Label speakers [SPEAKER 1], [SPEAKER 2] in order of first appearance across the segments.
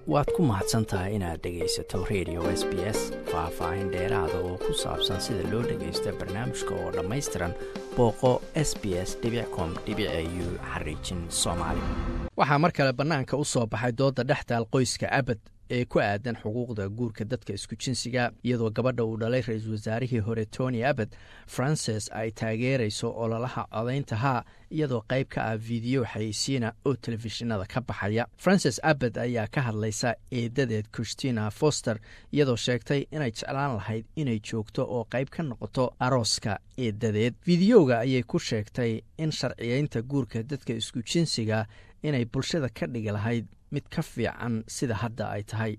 [SPEAKER 1] waad ku mahadsan tahay inaad dhegaysato radio s b s faah-faahin dheeraada oo ku saabsan sida loo dhagaysto barnaamijka oo dhammaystiran booqo s b s com u xariijin soomaali waxaa mar kale bannaanka u soo baxay dooda dhextaal qoyska abad ee ku aadan xuquuqda guurka dadka isku jinsiga iyadoo gabadha uu dhalay ra-iisul wasaarihii hore tony abad frances ay taageerayso ololaha codaynta haa iyadoo qayb ka ah fideyo xayeysiina oo telefishinada ka baxaya frances abad ayaa ka hadlaysa eedadeed christina foster iyadoo sheegtay inay jeclaan lahayd inay joogto oo qayb ka noqoto arooska eedadeed fideyoga ayay ku sheegtay in sharciyeynta guurka dadka isku jinsiga inay bulshada ka dhigi lahayd mid ka fiican sida hadda ay tahay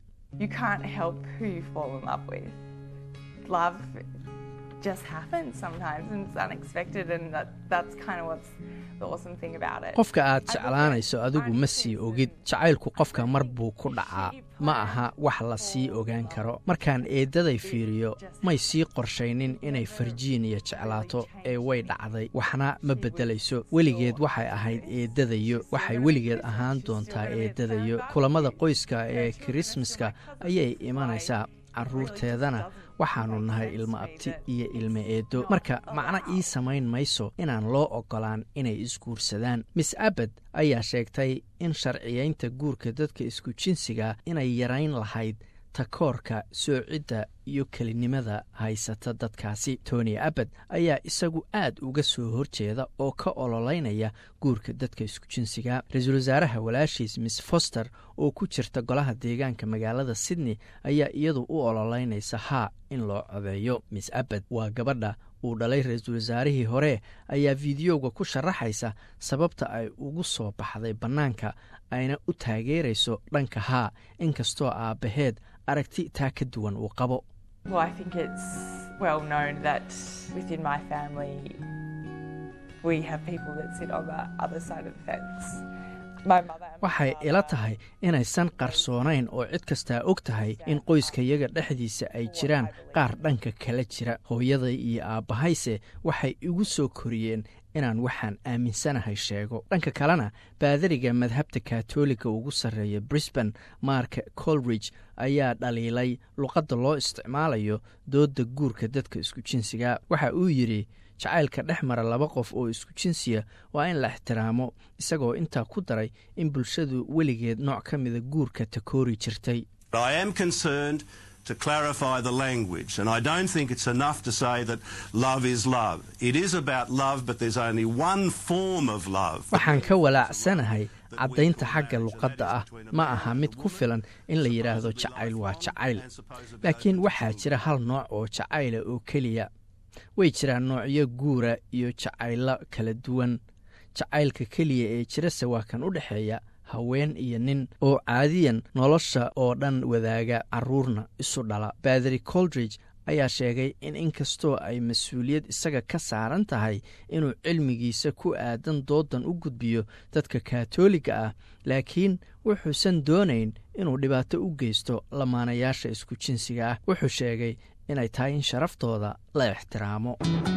[SPEAKER 1] qofka aad jeclaanayso adigu ma sii ogid jacaylku qofka mar buu ku dhacaa ma aha wax la sii ogaan karo markaan eeddaday fiiriyo may sii qorshaynin inay farjiiniya jeclaato ee way dhacday waxna ma beddelayso weligeed waxay ahayd eeddadayo waxay weligeed ahaan doontaa eeddadayo kulammada qoyska ee kirismaska ayay imanaysaa carruurteedana waxaannu nahay ilmo abti iyo ilmo eedo marka macno ii samayn mayso inaan loo oggolaan inay isguursadaan miss abad ayaa sheegtay in sharciyeynta guurka dadka isku jinsiga inay yarayn lahayd takoorka soocidda iyo kelinimada haysata dadkaasi tony abad ayaa isagu aad uga soo horjeeda oo ka ololeynaya guurka dadka isku jinsiga ra-iisul wasaaraha walaashiis miss foster oo ku jirta golaha deegaanka magaalada sydney ayaa iyadu u ololeynaysa haa in loo codeeyo miss abad waa gabadha uu dhalay ra-iisul wasaarihii hore ayaa fideoga ku sharaxaysa sababta ay ugu soo baxday bannaanka ayna u taageerayso dhanka haa inkastoo aabbaheed aragti taa ka duwan uu qabo waxay ila tahay inaysan qarsoonayn oo cid kastaa og tahay in qoyskayaga dhexdiisa ay jiraan qaar dhanka kala jira hooyaday iyo aabbahayse waxay igu soo koriyeen inaan waxaan aaminsanahay sheego dhanka kalena baadariga madhabta katoliga ugu sarreeya brisban mark colridge ayaa dhaliilay luqadda loo isticmaalayo doodda guurka dadka isku jinsiga waxa uu yidhi jacaylka dhex mara laba qof oo isku jinsiya waa in la ixtiraamo isagoo intaa ku daray in bulshadu weligeed nooc ka mida guurka takoori jirtay
[SPEAKER 2] to clarify the language. And I don't think it's enough to say that love is love. It is about love, but there's only one form of love.
[SPEAKER 1] waxaan ka walaacsanahay caddaynta xagga luqadda ah ma aha mid ku filan in la yidhaahdo jacayl waa jacayl laakiin waxaa jira hal nooc oo jacayla oo keliya way jiraan noocyo guura iyo jacaylo kala duwan jacaylka keliya ee jirase waa kan u dhexeeya haween iyo nin oo caadiyan nolosha oo dhan wadaaga carruurna isu dhala baadari coldridge ayaa sheegay in inkastoo ay mas-uuliyad isaga ka saaran tahay inuu cilmigiisa ku aadan doodan u gudbiyo dadka kaatooliga ah laakiin wuxuusan doonayn inuu dhibaato u geysto lamaanayaasha isku jinsiga ah wuxuu sheegay inay tahay in sharaftooda la ixtiraamo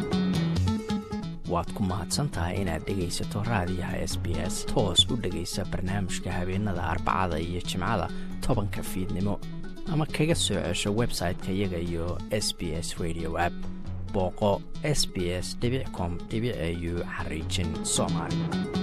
[SPEAKER 1] waad ku mahadsantahay inaad dhegaysato raadiyaha s b s toos u dhegaysa barnaamijka habeenada arbacada iyo jimcada tobanka fiidnimo ama kaga soo cesho website-ka iyaga iyo s b s radio app booqo s b s com au xariijin soomaali